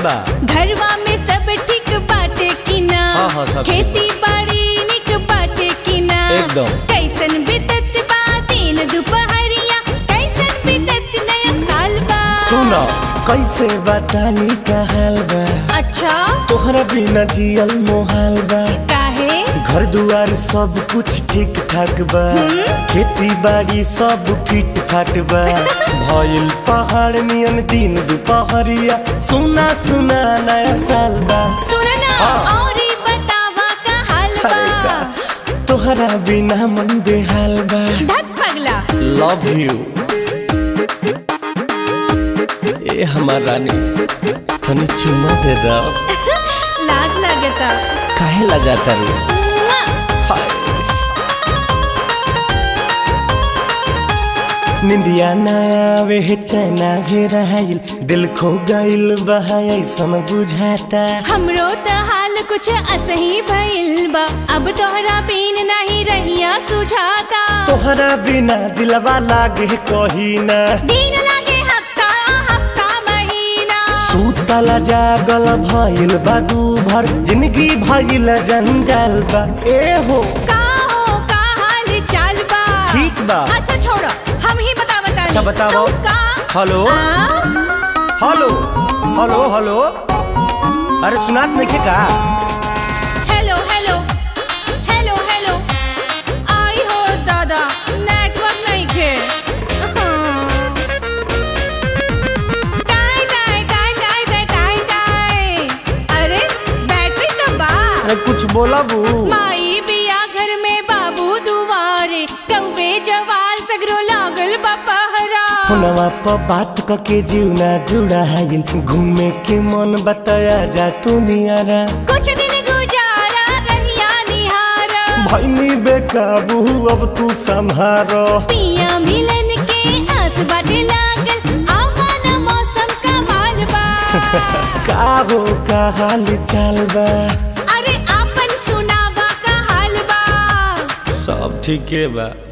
बा घरवा में सब ठीक बाटे कि ना हाँ, हाँ, सब ठीक खेती बाड़ी निक बाटे कि ना एकदम। कैसन बीतत बा दिन दुपहरिया कैसन बीतत नया साल बा सुनो कैसे बतानी का हाल बा अच्छा तोहरा बिना जियल मोहाल बा काहे घर दुआर सब कुछ ठीक ठाक बा खेती बाड़ी सब फिट फाट बा भइल पहाड़ नियन दिन दुपहरिया सुना सुना नया साल बा सुन ना हाँ। और ई बतावा का हाल अरे बा का तोहरा बिना मन बेहाल बा धक पगला लव यू ए हमार रानी तनी चुम्मा दे दो लाज लगता काहे लगाता रे मुआ। हाय निंदिया ना आवे है चैना घेराइल दिल खो गइल बहा ऐसन बुझाता हमरो त हाल कुछ असही भइल बा अब तोहरा बिन नहीं रहिया सुझाता तोहरा बिना दिलवा लागे कही ना दिन लागे हफ्ता हफ्ता महीना सूतला जागल भइल बा दू भर जिंदगी भइल जंजाल बा ए हो का हो का हाल चाल बा ठीक बा अच्छा छोड़ो हम ही बता बता अच्छा, बताओ। का हेलो आ? हेलो हेलो हेलो अरे सुनात नहीं के का हेलो हेलो हेलो हेलो आई हो दादा नेटवर्क नहीं के टाई टाई टाई टाई टाई टाई टाई अरे बैटरी तो बा अरे कुछ बोला बू माई बिया घर में बाबू दुआरे कौवे जवार सगरो लागल बा पहरा फोनवा पर बात क के जीवना जुड़ा है घूमे के मन बताया जा तू नियारा कुछ दिन गुजारा रहिया निहारा भैनी बेकाबू अब तू संभारो पिया मिलन के आस बाटे लागल आवाना मौसम का माल बा का हो का हाल चाल बा अरे आपन सुनावा का हाल बा सब ठीके बा